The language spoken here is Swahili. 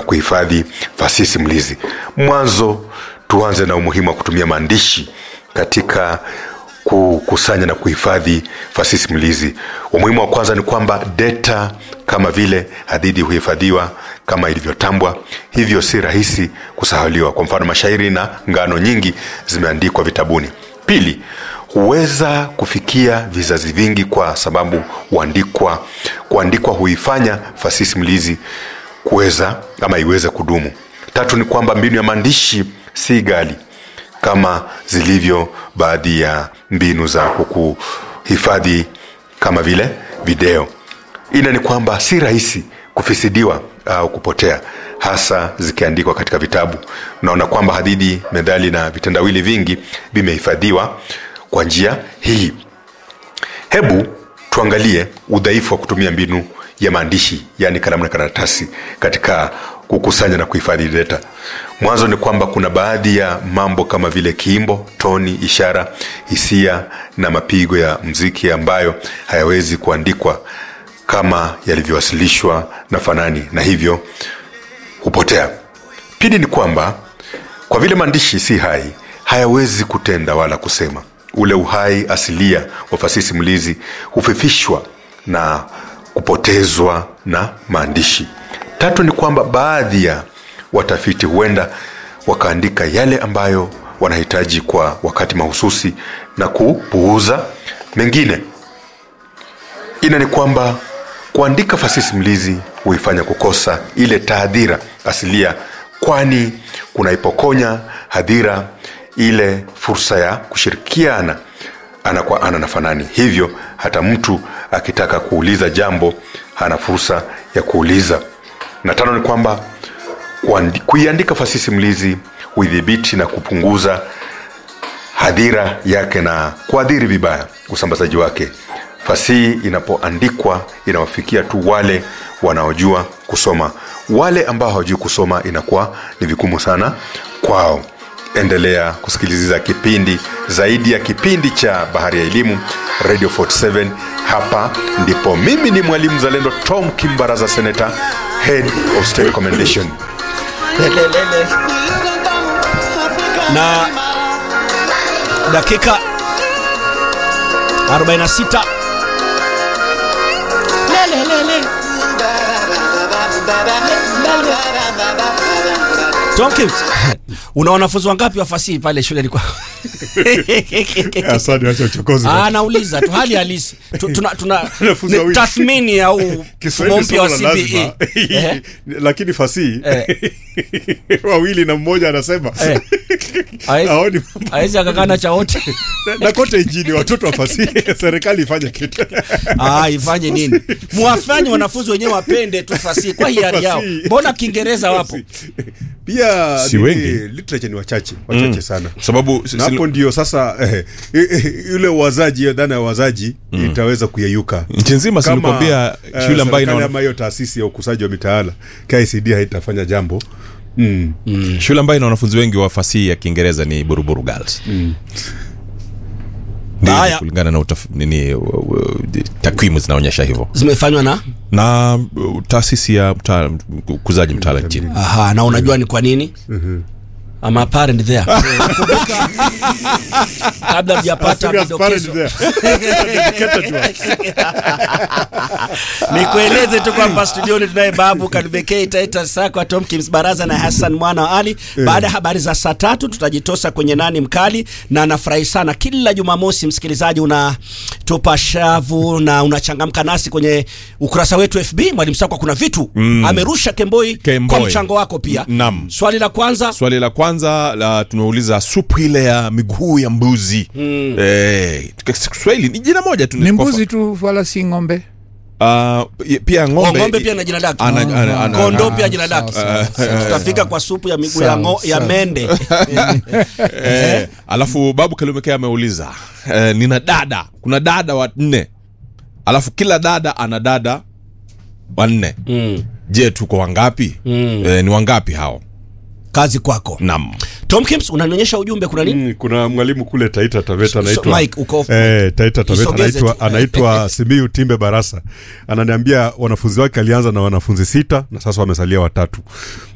kuhifadhi fasihi simulizi. Mwanzo tuanze na umuhimu wa kutumia maandishi katika kukusanya na kuhifadhi fasihi simulizi. Umuhimu wa kwanza ni kwamba data kama vile hadithi huhifadhiwa kama ilivyotambwa, hivyo si rahisi kusahauliwa. Kwa mfano, mashairi na ngano nyingi zimeandikwa vitabuni. Pili, huweza kufikia vizazi vingi kwa sababu huandikwa, kuandikwa huifanya fasihi simulizi kuweza ama iweze kudumu. Tatu ni kwamba mbinu ya maandishi si ghali kama zilivyo baadhi ya mbinu za kuhifadhi kama vile video. Ina ni kwamba si rahisi kufisidiwa au kupotea, hasa zikiandikwa katika vitabu. Naona kwamba hadithi, methali na vitendawili vingi vimehifadhiwa kwa njia hii. Hebu tuangalie udhaifu wa kutumia mbinu ya maandishi, yaani kalamu na karatasi katika kukusanya na kuhifadhi data. Mwanzo ni kwamba kuna baadhi ya mambo kama vile kiimbo, toni, ishara, hisia na mapigo ya mziki ambayo hayawezi kuandikwa kama yalivyowasilishwa na fanani na hivyo hupotea. Pili ni kwamba kwa vile maandishi si hai, hayawezi kutenda wala kusema. Ule uhai asilia wa fasihi simulizi hufifishwa na kupotezwa na maandishi. Tatu ni kwamba baadhi ya watafiti huenda wakaandika yale ambayo wanahitaji kwa wakati mahususi na kupuuza mengine. Ina ni kwamba kuandika fasihi simulizi huifanya kukosa ile taadhira asilia, kwani kunaipokonya hadhira ile fursa ya kushirikiana ana kwa ana na fanani. Hivyo hata mtu akitaka kuuliza jambo hana fursa ya kuuliza. Na tano ni kwamba kuiandika fasihi simulizi huidhibiti na kupunguza hadhira yake na kuadhiri vibaya usambazaji wake. Fasihi inapoandikwa inawafikia tu wale wanaojua kusoma. Wale ambao hawajui kusoma inakuwa ni vigumu sana kwao. Endelea kusikiliza kipindi zaidi ya kipindi cha Bahari ya Elimu, Radio 47. Hapa ndipo mimi ni mwalimu zalendo Tom Kimbaraza, Senator, Head of State Commendation. Lelelele. na dakika 46 Lelelele. Tomkins, una wanafunzi wangapi wa fasihi pale shuleni kwa? Asante, acha uchokozi. Ah, nauliza tu hali halisi. Tu- Tuna tuna Wanafunzi ni wawili. tathmini au mfumo Kiswahili mpya wa somo la CBE. lazima. Eh? lakini fasihi Eh. wawili na mmoja anasema Eh. Haezi- haoni mambo. Hawezi akakana cha wote. na, na kote nchini watoto wa fasihi serikali ifanye kitu Ah, ifanye nini? Muwafanye wanafunzi wenyewe wapende tu fasihi kwa hiari yao. Fasihi. Mbona Kiingereza wapo? pia Si ni- wengi. literature ni wachache wachache sana sababu si- na si- hapo ndio sasa eh, eh, yule wazaji hiyo dhana ya wazaji itaweza kuyeyuka nchi nzima Kama, silikwambia eh, shule ambayo serikali ina ama hiyo taasisi ya ukusaji wa mitaala KICD haitafanya jambo mm. shule ambayo ina wanafunzi wengi wa fasihi ya Kiingereza ni Buruburu Girls. Ndio, Haya. kulingana na utaf, nini u- u- takwimu zinaonyesha hivyo Zimefanywa na na uh, taasisi ya mta, ukuzaji mtaala nchini Aha, na unajua ni kwa nini? I'm a parent there. Kumbuka, kabla mjapata Serious parent vidokezo there. Dedicated one. nikueleze tu kwamba studioni tunaye babu kanbekei taita sakwa tomkins baraza na hassan mwana wa ali baada ya habari za saa tatu tutajitosa kwenye nani mkali na nafurahi sana kila jumamosi msikilizaji unatupa shavu na unachangamka nasi kwenye ukurasa wetu fb mwalimu sakwa kuna vitu amerusha kemboi, Kemboi. kwa mchango wako pia Naam. swali la kwanza swali la kwanza la tumeuliza supu ile ya miguu ya mbuzi mm. eh, katika Kiswahili ni jina moja tu ni mbuzi tu wala si ng'ombe uh, pia ng'ombe, Oh, ng'ombe pia na jina lake Ana- ana- ana- kondoo ana- pia jina lake tutafika kwa supu ya miguu ya, Sawa, ngo, ya sawa. mende eh, alafu babu Kalumekea ameuliza eh, nina dada kuna dada wanne alafu kila dada ana dada wanne mm. je tuko wangapi mm. eh, ni wangapi hao kazi kwako nam Tom Kims unanionyesha ujumbe kuna nini? Mm, kuna mwalimu kule Taita Taveta So- anaitwa Mike, uko off. eh, Taita Taveta Isogeze anaitwa tu. anaitwa Simiyu Timbe Barasa, ananiambia wanafunzi wake alianza na wanafunzi sita na sasa wamesalia watatu.